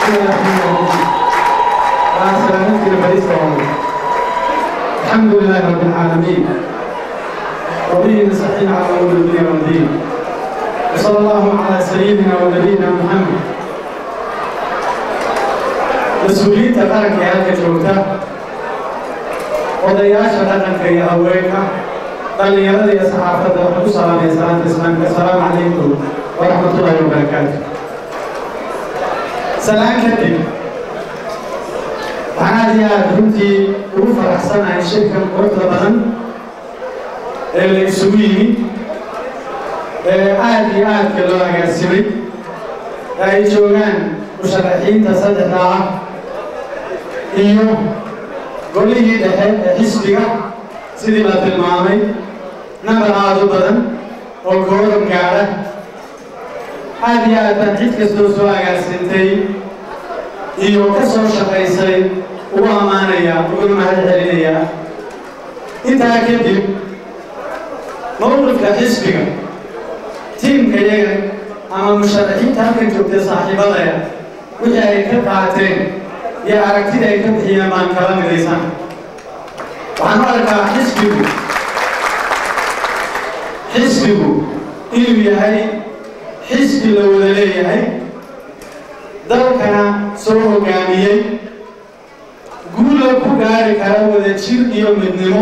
الحمد لله رب العالمين وبه نستعين على امور الدنيا والدين وصلى الله على سيدنا ونبينا محمد mas-uuliyiinta qaranka ee halka joogta odayaasha dhaqanka iyo haweenka dhallinyarada iyo saxaafadda waxaan ku salaamaya salaanta islaamka asalaamu calaykum waraxmatullaahi wabarakaatu salaan kadib waxaan aad iyo aad runtii ugu faraxsanahay shirkan quruxda badan ee la isugu yimid ee aad iyo aadka loo agaasimay ee ay joogaan musharaxiinta saddexda ah iyo golihii dhexe ee xisbiga sidii la tilmaamay nambar aad u badan oo kooran gaadha aad iyo aad baan cid kastoo soo agaasintay iyo ka soo shaqaysay ugu ammaanaya uguna mahad celinaya intaa kadib mowqifka xisbiga tiimka yaga ama musharaxiinta halkan joogtay saaxiibadaya wixii ay ka qaateen iyo aragtida ay ka bixiyeen baan kala midaysan waxaan u arkaa xisbigu xisbigu inuu yahay xisbi la wada leeyahay dalkana soo hoggaamiyey guula ku gaari kara wada jir iyo midnimo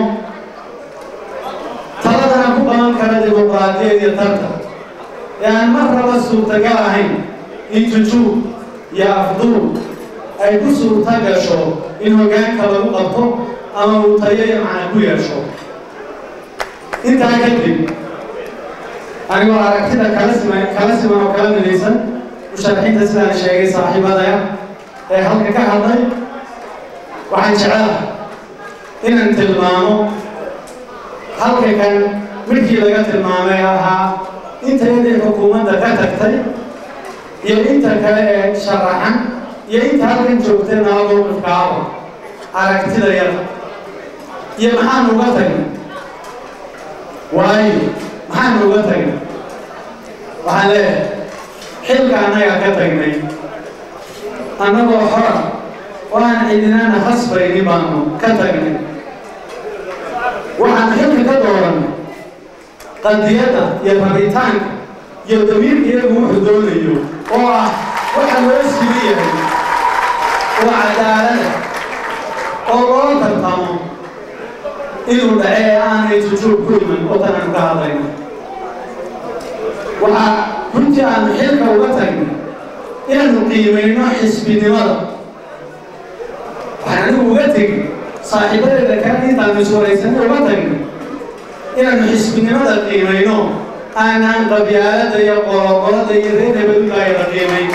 taladana ku qaban kara dimuqraadiyad iyo tarta ee aan mar raba suurtagal ahayn in jujuub iyo afduub ay ku suurta gasho in hoggaanka lagu qabto ama uu tayo iyo macna ku yeesho intaa kadib anigoo aragtida kala siman kala siman oo kala midaysan musharaxiinta sidaan sheegay saaxiibadaya ee halka ka hadlay waxaan jecelaha inaan tilmaamo halka kan midkii laga tilmaamay ahaa intayadii xukuumadda ka tagtay iyo inta kale ee sharaxan iyo inta halkan joogtay nala mowqifkaaba aragtida yada iyo maxaan uga tagnay waayo maxaan uga tagnay waxaan leeyahay xilka annagaa ka tagnay annagoo xora oo aan cidinana hasbayni baanu ka tagnay waxaan xilka ka doorannay qadiyadda iyo rabitaanka iyo damiirka iyagu wuxuu doonayo oo ah waxa loo sili yahay oo cadaalada oo loo tartamo inuu dhace ee aanay jujuub ku iman oo tanaan ka hadlayno waxaa runtii aanu xilka uga tagnay inaanu qiimayno xisbinimada waxaan anigu uga tegin saaxiibadeeda kale intaanu iswaraysanay uga tagnay inaanu xisbinimada qiimayno aanaan qabyaalada iyo qoloqolada iyo reer hebelulaayada qiimayn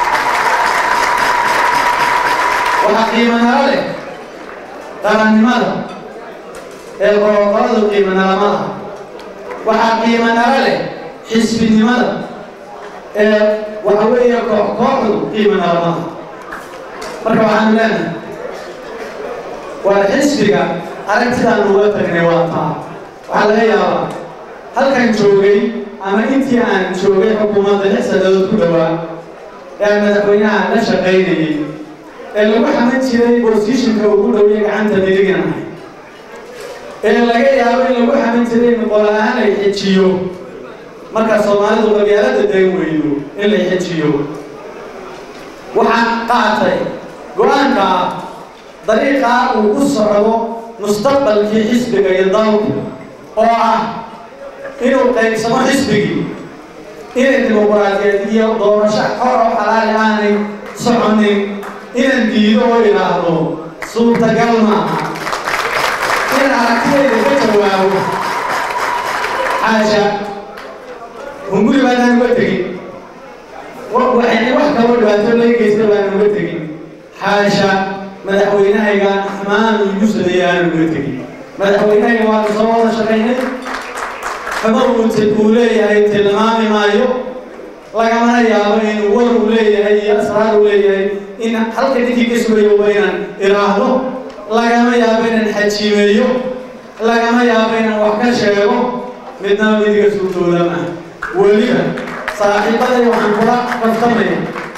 waxaa qiimanala leh qarannimada ee qoloqoladu qiimanalamaha waxaa qiimanala leh xisbinimada ee waxa weeye koox kooxdu qiimanalamaha marka waxaanu leenahay waa xisbiga aragtidaan uga tagnay waa taa waxaa laga yaabaa halkan joogay ama intii aan joogay xukuumadda lix sannadood ku dhowaa ee aan madaxweynaha la shaqaynayay ee lagu xaman jiray bosishinka ugu dhowya gacanta midigin ahay ee laga yaabo in lagu xaman jiray in qol-aan ay xejiyo marka soomaalidu qabyaalada dayn weydo in la xejiyo waxaan qaatay go-aanka ah dariiqaa uu ku socdo mustaqbalkii xisbiga iyo dalku oo ah inuu qaybsamo xisbigii inay dimuqraadiyeed iyo doorasho xor oo xalaali aanay soconin inaan diido oo idhaahdo suurtagal maaha inaan aragtidayda ka jawaabo xaasha hunguri baanaan uga tegin waxayna wax kaloo dhibaato laga geysta baan uga tegin xaasha madaxweynahaygaan xumaan igu sameeyey aanan uga tegin madaxweynahayga waanu soo wada shaqaynay xuma uute uu leeyahay tilmaami maayo lagamana yaabo inuu war uu leeyahay iyo asraar uu leeyahay in halka ninkii ka sugayo waa inaan idhaahdo lagama yaabo inaan xajiimeeyo lagama yaabo inaan wax ka sheego midnaba midiga suurtooda maaha weliba saaxiibaday waxaan kula kaftamaya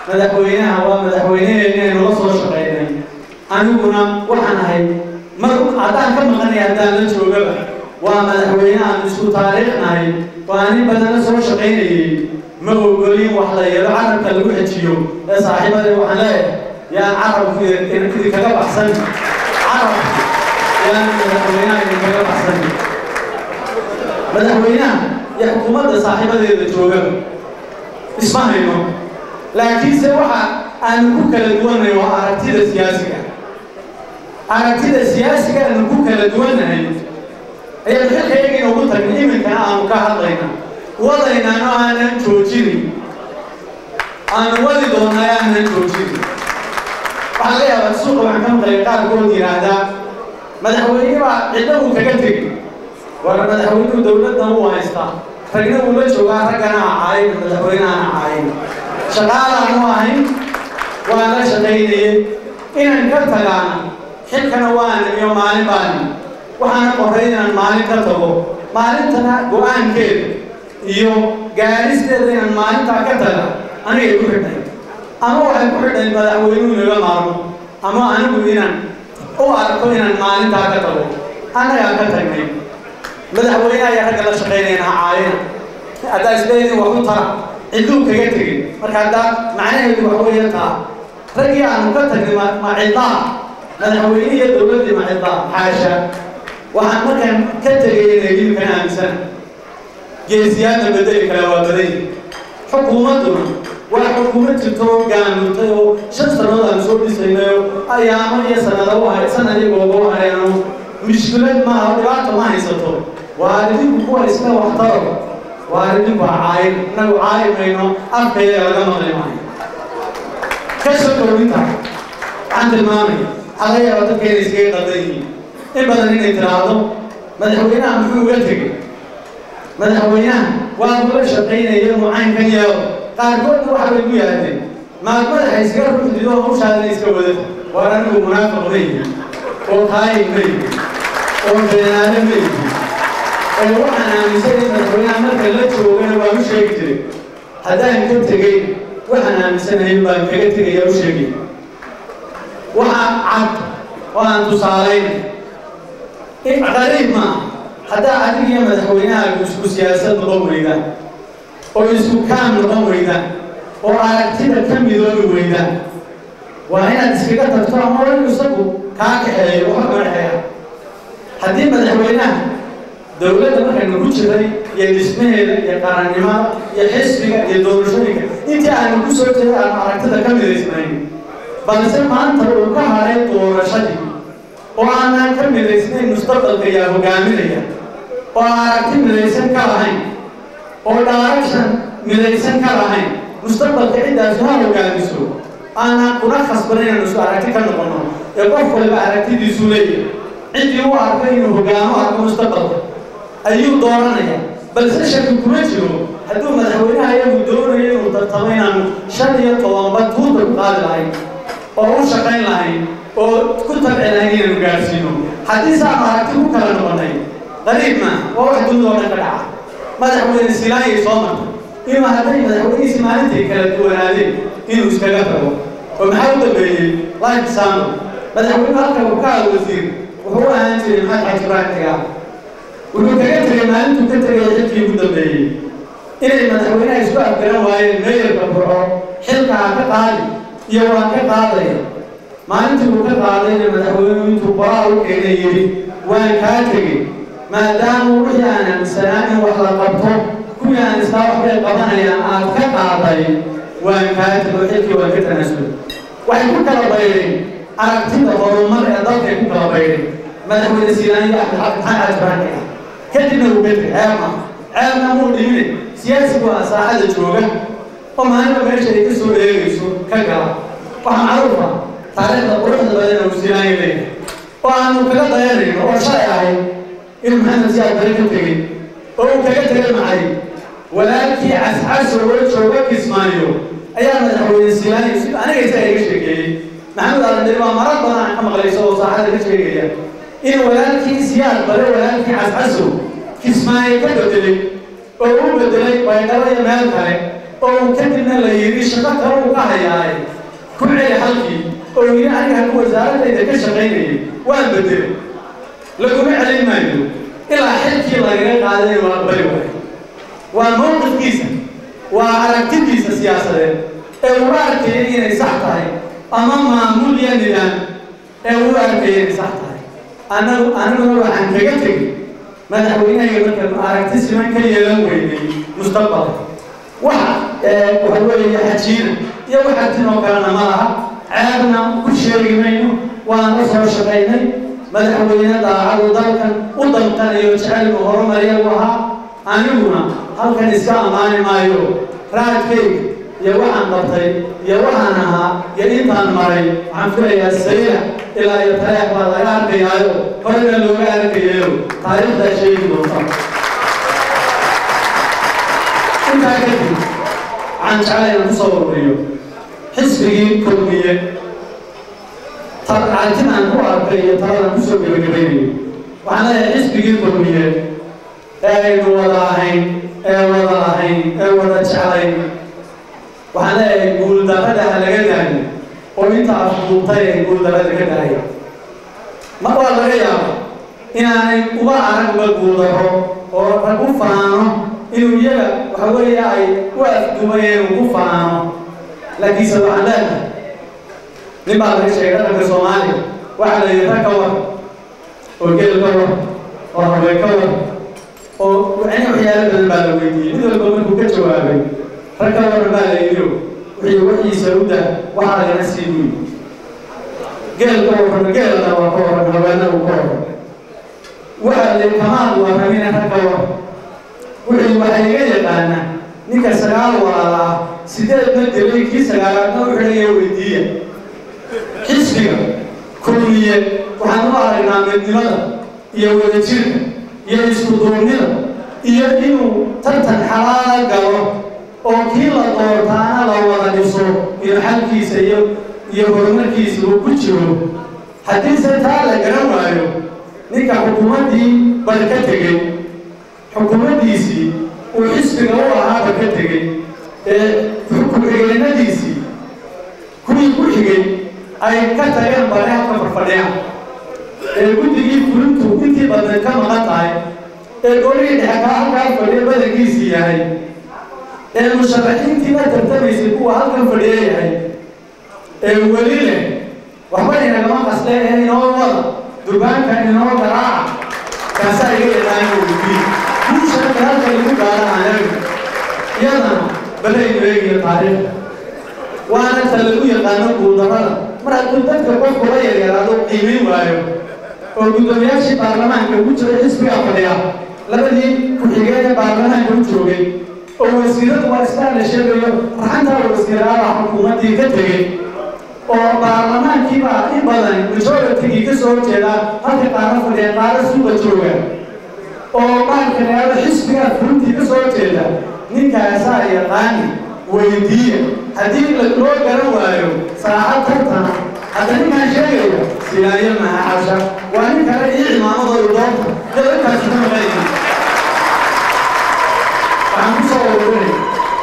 madaxweynaha waa madaxweyneheena aynu la soo shaqaynay aniguna waxaan ahay mar haddaan ka maqanay haddaan la joogaba waa madaxweyne aan isku taariikhnahay oo anin badan la soo shaqaynayay ma ogolin wax la yeelo carabka lagu xejiyo ee saaxiibada waxaan leeyahay yaan carabku idinkaga baxsan carab yaan madaxweynaha idinkaga baxsan madaxweynaha iyo xukuumadda saaxiibadeeda joogaba isma hayno laakiinse waxa aanu ku kala duwannahay waa aragtida siyaasiga aragtida siyaasiga aanu ku kala duwannahay ayaan xilkayga inoogu tagnay iminkana aanu ka hadlayna wadaynaano aanan joojinin aanu wadi doonay aanan joojinin waxaa laga yaabaa suuqa waxaan ka maqlay qaarkood yidhaahdaa madaxweyne baa cidna uu kaga tegi war madaxweynuhu dowladda uu haystaa ragna uu la joogaa raggana ha caayin madaxweyneana caayin shaqaalaanu ahayn waan la shaqaynayay inaan ka tagaana xilkana waana iyo maalin baani waxaana qoray inaan maalin ka tago maalintana go-aankeeda iyo gaaristeeda inaan maalintaa ka taga anigay ku xidhnay ama waxay ku xidhnay madaxweynuhu inaga maarmo ama anigu inaan u arko inaan maalintaa ka tago annagaan ka tagnay madaxweyne ayaa ragga la shaqaynayna ha caayina haddaa isleedin wax u tara ciduu kaga tegin marka haddaa macnaheedu wax weeye taa raggii aanu ka tagnay ma ciddaa madaxweyne iyo dowladdii ma ciddaa xaasha waxaan markaan ka tegayna hilibkan aaminsana geesiyaadna bedeli kale waa baday xukuumadduna waa xukuumad jirto oo gaamurtay oo shan sannadood aan soo dhisaynayo ayaamo iyo sanado u hay sanad iyo googo u hareeno mushkilad maaha dhibaato ma haysato waa idinku kuwa iska waxtaro waa idinku ha caayin innagu caayi mayno afkayga laga maqli maayo ka soo kowinta waxaan tilmaamaya waxaa laga yaaba dadka inay iskaga qaldan yihiin in badan inay tiraahdo madaxweynaha muxuu uga tegey madaxweynaha waa kula shaqaynaya mucaynkan yeelo qaarkoodna waxa bay ku yaahdeen maad madaxa iskaga ruxdido hawshaadina iska wada waar anigu munaafiq ma yihi oo kaayin ma yihi oo beenaale ma yihi oo waxaan aaminsan in madaxweynaha marka la joogana waa u sheegi jiray haddaan ka tegey waxaan aaminsanahay baan kaga tegaya u sheegay waxaa cad oo aan tusaalayn qariib maaha haddaa adig iyo madaxweynahaagu isku siyaasad noqon weydaan oo isku kaam noqon weydaan oo aragtida ka midoobi weydaan waa inaad iskaga tagto ama inu isagu kaa kaxeeyo waxa kama dhexeeya haddii madaxweynaha dowladda markaynu ku jiray iyo dhismaheeda iyo qarannimada iyo xisbiga iyo doorashooyinka intii aanu ku soo jeeday aanu aragtida ka midaysnayn balse maanta uu ka haray doorashadii oo aanaan ka midaysnayn mustaqbalka yaa hogaaminaya oo aan aragti midaysan ka lahayn oo direction midaysan ka lahayn mustaqbalka ciddaas ha hogaamiso aanaan kuna khasbanan inaan isku aragti ka noqono ee qof waliba aragtidiisu leeyahay ciddii u arko inuu hogaamo arko mustaqbalka ayuu dooranaya balse shaki kuma jiro hadduu madaxweynaha iyagu doonayo inuu tartamo inaanu shan iyo tobanba tuuta ku qaadi lahayn oo u shaqayn lahayn oo ku tabci lahayn inaanu gaadhsiino haddii saanu aragti ku kala noqonay qariib maa waa wax dunida oo dhan ka dhaca madaxweyne silaanyay soo martay inuu hadday madaxweynihiisi maalintay kala duwanaadeen inuu iskaga tago oo maxaa u dambeeyey life sano madaxweynuhu halka uu ka hada wasiir wuxuu u ahaan jiray maxamed xaji ibraahim tigaa wuxuu kaga tegay maalintuu ka tegay xilkii ugu dambeeyey inay madaxweynaha isku afgaran waayeen meeyarka burco xilka ha ka qaadi iyo waan ka qaadaya maalintii uu ka qaadayna madaxweynuhu intuu qoraa u keenay yidhi waan kaa tegey maadaama wixii aan aaminsanaa in wax la qabto kuwii aan istaa waxbay qabanayaan aad ka qaaday waan kaa tego xilkii waan ka tanaasulay waxay ku kala baydheen aragtida horumar ee dalkay ku kala baydheen madaxweyne siilaan iyo axmed xasan xaji ibraahim kadibna uu ka tegay ceeb ma ceebna muu dhimine siyaasigu waa saaxada jooga oo maalinba meesha ay ka soo eegayso ka gala waxaa macruufa taariikhda quruxda badan uu siilaanya leeyahay oo aanu kaga dayanayno oo shalay ahayd inuu maxamed siyaad bare ka tegey oo uu kaga tegay maxay walaalkii cascaso oo jooga kismaayo ayaa madaxweyne siilaanya si aniga isaga iga sheekeeyey maxamed alandari waa marar badan aan ka maqlayso oo saaxada ka sheegaya in walaalkii siyaad bare walaalkii cascaso kismaayo ka bedelay oo u bedelay baydhabo iyo meel kale oo kadibna la yidhi shaqo kale uu ka hayaaye ku celi halkii oo yidhi aniga haku wasaaradayda ka shaqaynayay waan bedelay laguma celin maayo ilaa xilkii lagaga qaaday waa bari waayo waa mowqifkiisa waa aragtidiisa siyaasadeed ee uu arkaya inay sax tahay ama maamul iyo nidaam ee uu arkaya inay sax tahay anagu aniguna waxaan kaga tegay madaxweynahayga markanu aragti siman ka yeelan weynay mustaqbalka waxa waxa weeye xajiina iyo waxa tinoo kalena ma laha ceebna ku sheegi mayno waan la soo shaqaynay madaxweyne daacadu dalkan u dalqanayo jecelku horumariya u ahaa aniguna halkan iska ammaani maayo raadkayga iyo waxaan qabtay iyo waxaan ahaa iyo intaan maray waxaan filayaa sayra ilaa iyo tareex baa laga arkayaayo horena looga arkayayo taariikhdaa sheegi doonta intaa kadib waxaan jeclay inaan kusoo ururiyo xisbigii kulmiye aragtidaan ku arkay iyo taladaan kusoo gebagabaynayo waxaan leeyahay xisbigii kulmiye ee aynu wada ahayn ee wada ahayn ee wada jeclayn waxaan leeyahay guuldarrada ha laga daayo oo inta afduubtay ay guuldarrada ka daaya ma waa laga yaaba inaanay uga arag uga guuldarro oo rag u faano inuu iyaga waxa weeye ay u afduumayeen uu ku faano laakiinse waxaan leenahay nin baa laga sheegay dhaqanka soomaaliya waxaa la yidhi rag ka war oo geel ka war oo haween ka war oo wacni waxyaalo badan baa la weydiiyey mid walba markuu ka jawaabay rag ka waran baa la yidhi wixii wixiisa u dah waxaa lagana sii buyi geel ka waran geelna waa ka waran haweena uu ka waran waxaa la kamaal warramina rag ka war wixii waxaa iga yaqaana ninka sagaal walaalaa sideed ma dilay kii sagaalaadna u xidhaya weydiiya xisbiga kulmiye waxaan u aragnaa midnimada iyo wadajirka iyo isku duubnida iyo inuu tartan xalaala galo oo kii la doortaana la wada dhiso iyo xalkiisa iyo iyo horumarkiisa uu ku jiro haddiise taa la garan waayo ninka xukuumaddii bal ka tegey xukuumaddiisii uu xisbiga u ahaaba ka tegey ee ku-xigeenadiisii kuwii ku xigay ay ka tageen bale halka farfadhiya ee guddigii fulintu intii badneed ka maqan tahay ee golihii dhexe kaa halkaa fadhiya badankiisii yahay ee musharaxiintii la tartamaysay kuwa halkan fadhiya yahay ee weli leh waxba inagama qasle ee inoo wada durbaanka inoo garaaca kaasaa iga yaqaana weydiin guushanka halka lagu gaara anaga iyadana balaynu eegiyo taariikhda waana ta lagu yaqaano guuldarrada mar hadduu dadka qofku la yaryaraado qiimayn waayo oo guddoomiyaashii baarlamaanka ugu jiray xisbiga fadhiya labadii ku-xigeen ee baarlamaanka u joogay oo wasiiradu waa istaan la sheegayo raxantaa wasiiraada xukuumaddii ka tegey oo baarlamaankiibaa in badan majoritigii ka soo horjeedaa halka qaaro fadhiya qaaro suuqa jooga oo baalkaneado xisbigaa fulintii ka soo horjeeda ninkaasaa yaqaani weydiiya haddii loo garan waayo saacad tartana hadda ninkaan sheegaya silaayo mahacasha waa nin kale ii cimaamadooda doonta dadakaasi ka maqanaya waxaan ku soo ururinay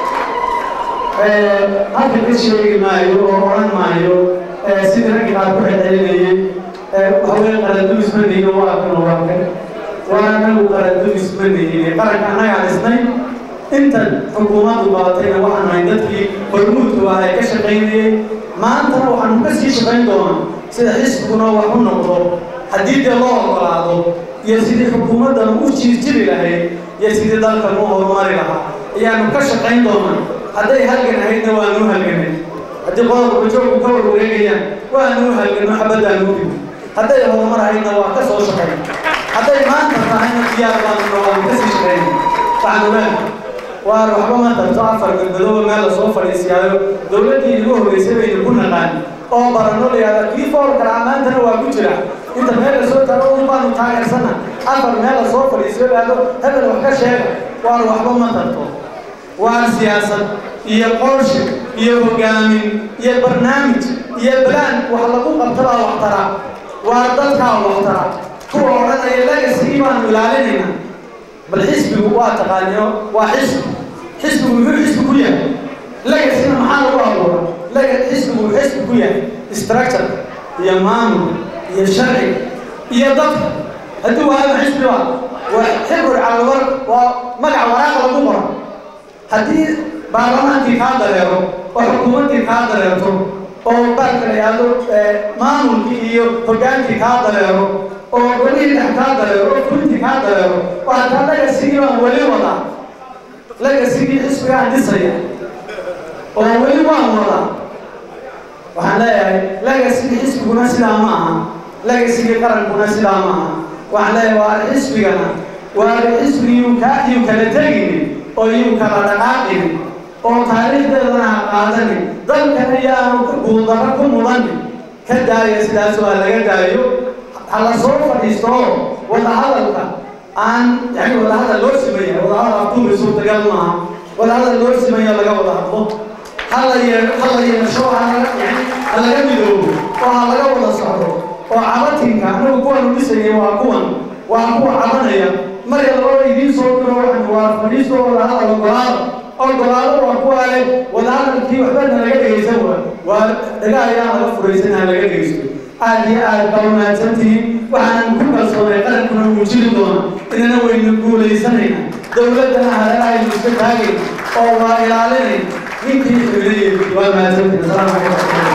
halka ka sheegi maayo oo odhan maayo sidii raggi qaar ku celcelinayay waxaweye qaradulis ma nihin waa kan waa kan waa anagu qaradulis ma nihin qaranka annagaa dhisnay intan xukuumaddu badatayna waxaan nahay dadkii hormuudku ah ee ka shaqaynayay maantana waxaanu ka sii shaqayn doonaa sida xisbiguna wax u noqdo haddii dee loo ogolaado iyo sidii xukuumaddan u jiirjiri lahayd iyo sidii dalkan u horumari lahaa ayaanu ka shaqayn doonaa hadday halgan ahaydna waanu halganay haddii qodobka bajoogku ka warwareegayaan waanu halgano xabaddaanu dib hadday horumar ahaydna waa ka soo shaqayn hadday maanta tahayna diyaar baanuna waanu ka sii shaqayn waxaanu leenahay waar waxba ma tarto afar galmadooba meel lasoo fadhiisiyaayo dowladdii igu horreysay baynu ku naqaan oo barano layihahda kii foolkala ammaantana waa ku jira inta meel lasoo tago un baanu taageersana afar meel lasoo fadhiisiyo laado hebel wax ka sheega waar waxba ma tarto waa siyaasad iyo qorshe iyo hogaamin iyo barnaamij iyo balaan wax lagu qabtabaa waxtara waa dadkaa waxtara kuwa odhanaya legasigii baanu ilaalinaynaa bal xisbigu waa taqaaniyo waa xisbi xisbigu muxuu xisbi ku yahay legasina maxaa lagu abuura lega xisbigu uu xisbi ku yahay structure iyo maamul iyo sharci iyo dadka haddii waaba xisbi ba waa xibru calawar waa magac waraaqa lagu qora haddii baarlamaankii kaa dareero oo xukuumaddii kaa dareerto oo baalka la yidhaahdo maamulkii iyo hogaankii kaa dareero oo golihii dhex kaa dareero oo fulintii kaa dareero oo hataa legasigii baan weli wadaa legasigii xisbigaan dhisaya oo weli waan wadaa waxaan leeyahay legasigii xisbiguna sidaa ma aha legasigii qarankuna sidaa ma aha waxaan leeyahay waa xisbigana waa xisbigiyuu kaa yuu kala teginin oo yuu kala dhaqaaqinin oo taariikhdeedana ha qaadanin dalkana yaanu guuldaro ku mudanin ka daaya sidaas waa laga daayo ha la soo fadhiisto oo wadahadalka aan yani wadahadal loo simaya wadahadal afduumi suurtagal maaha wadahadal loo simayo laga wada hadlo hala yee hala yeesho halaga yani ha laga midoobo oo ha laga wada socdo oo cabatinka anagu kuwanu dhisayay waa kuwan waa kuwa cabanaya marka lababa idiin soo diro waxaan waa fadhiisto wadahadal ogolaada ogolaado waa kuwa leh wadahadalkii waxbana laga dhegaysan waa waa dhaga ayaa laga furaysan ha laga dhegaysto aad iyo aad baa wanaagsantihiin waxaanan ku kalsoonay qarankuna wuu jiri doona inana waynu guulaysanayna dowladdana hareerahaynu iska taagayn oo waa ilaalinay ninkii xibinayay waa mahadsantihin asalaamu calaykum